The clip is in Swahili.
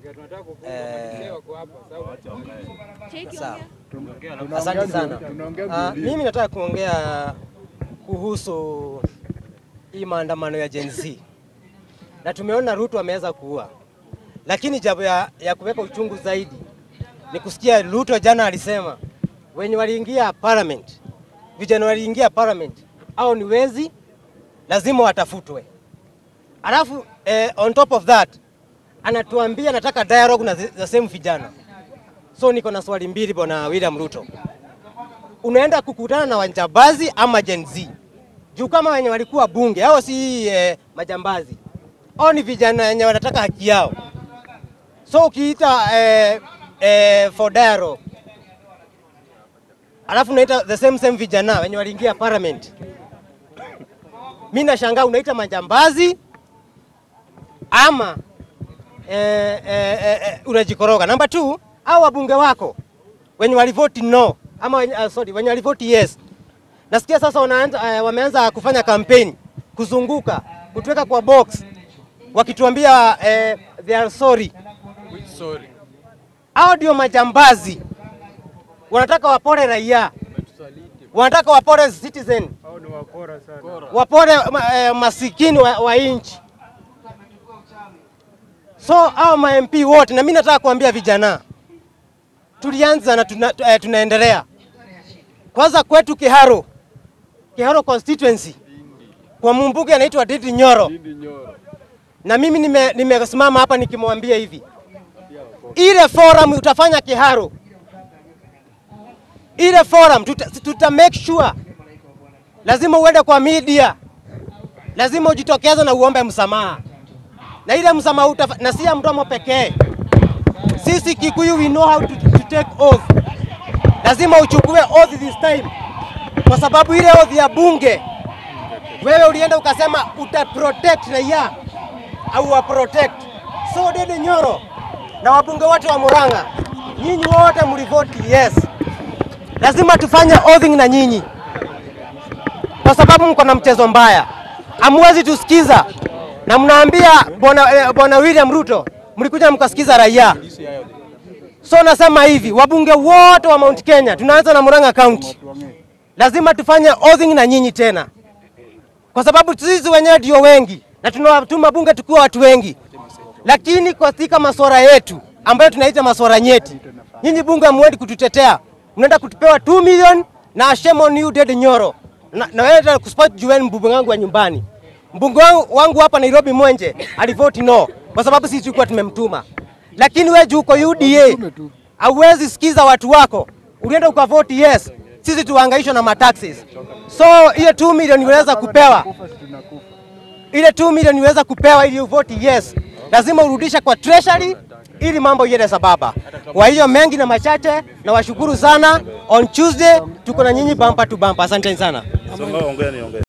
Eh, Cheki sawa. ongea. Asante sana. Tunaongea Ah, Biblia. mimi nataka kuongea kuhusu hii maandamano ya Gen Z, na tumeona Ruto ameweza kuua, lakini jambo ya, ya kuweka uchungu zaidi ni kusikia Ruto jana alisema wenye waliingia parliament, vijana waliingia parliament au ni wezi, lazima watafutwe. Alafu eh, on top of that anatuambia nataka dialogue na the the same vijana. So niko na swali mbili bwana William Ruto, unaenda kukutana na wajambazi ama Gen Z? Juu kama wenye walikuwa bunge hao si eh, majambazi, hao ni vijana wenye wanataka haki yao. So ukiita eh, eh, for dialogue alafu unaita the same same vijana wenye waliingia parliament, mi nashangaa unaita majambazi ama eh, eh, eh, eh, unajikoroga. Namba two, au wabunge wako wenye walivoti no ama wenye, uh, sorry, wenye walivoti yes, nasikia sasa wanaanza, uh, wameanza kufanya kampeni kuzunguka kutuweka kwa box wakituambia uh, they are sorry. Sorry. Hao ndio majambazi, wanataka wapore raia, wanataka wapore citizen, Hao ni wakora sana. wapore ma, eh, masikini wa, wa nchi. So hao ma MP wote, na mimi nataka kuambia vijana, tulianza na tuna, eh, tunaendelea. Kwanza kwetu Kiharo, Kiharo constituency kwa mbunge anaitwa Didi Nyoro, Didi Nyoro. na mimi nime- nimesimama hapa nikimwambia hivi, ile forum utafanya Kiharo, ile forum tuta, tuta make sure, lazima uende kwa media, lazima ujitokeze na uombe msamaha, na ile msamaha utafa, na si ya mdomo pekee. Sisi Kikuyu we know how to, to take oath. Lazima uchukue oath this time, kwa sababu ile oath ya bunge wewe ulienda ukasema uta protect raia au wa protect. So Dede Nyoro na wabunge wote wa Murang'a, nyinyi wote mlivoti yes. Lazima tufanye oathing na nyinyi, kwa sababu mko na mchezo mbaya, hamwezi tusikiza na mnaambia bwana eh, bwana William Ruto, mlikuja mkasikiza raia. So nasema hivi, wabunge wote wa Mount Kenya, tunaanza na Murang'a County, lazima tufanye oathing na nyinyi tena kwa sababu sisi wenyewe ndio wengi na tunawatuma bunge tukiwa watu wengi, lakini katika maswara yetu ambayo tunaita maswara nyeti, nyinyi bunge hamwendi kututetea, mnaenda kutupewa 2 million na shame on you Dede Nyoro na, na wewe tena kuspot jueni mbunge wangu wa nyumbani. Mbunge wangu, wangu hapa Nairobi Mwenje alivoti no kwa sababu sisi tulikuwa tumemtuma, lakini wewe juu uko UDA hauwezi sikiza watu wako, ulienda ukavoti yes, sisi tuhangaishwa na mataxes. So hiyo 2 million unaweza kupewa Kufa si tunakufa. ile 2 milioni iweza kupewa ili uvoti yes, lazima urudishe kwa treasury ili mambo iende sababa. Kwa hiyo mengi na machache, na washukuru sana. On Tuesday tuko na nyinyi bumper to bumper. Asanteni sana. Songa ongea niongee.